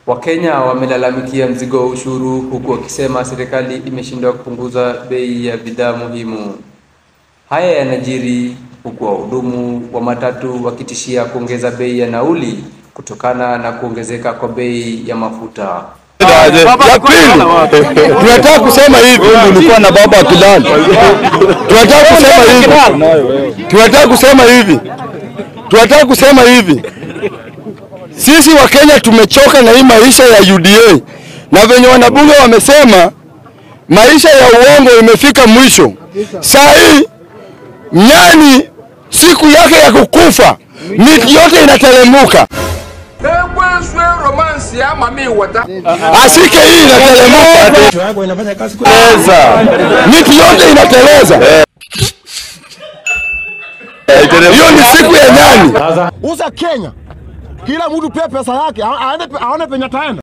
Wakenya wamelalamikia mzigo wa ushuru huku wakisema serikali imeshindwa kupunguza bei ya bidhaa muhimu. Haya yanajiri huku wahudumu wa matatu wakitishia kuongeza bei ya nauli kutokana na kuongezeka kwa bei ya mafuta. Ya pili, tunataka kusema hivi, nilikuwa na baba Kilali. Tunataka kusema hivi, tunataka kusema hivi, tunataka kusema hivi, sisi wa Kenya tumechoka na hii maisha ya UDA, na venye wanabunge wamesema maisha ya uongo imefika mwisho. Saa hii nyani siku yake ya kukufa, miti yote inatelemuka. Asike hii inatelemuka, Teleza. miti yote inateleza. Hiyo ni siku ya nyani. uza Kenya, kila mtu pia pesa yake aende aone penye ataenda.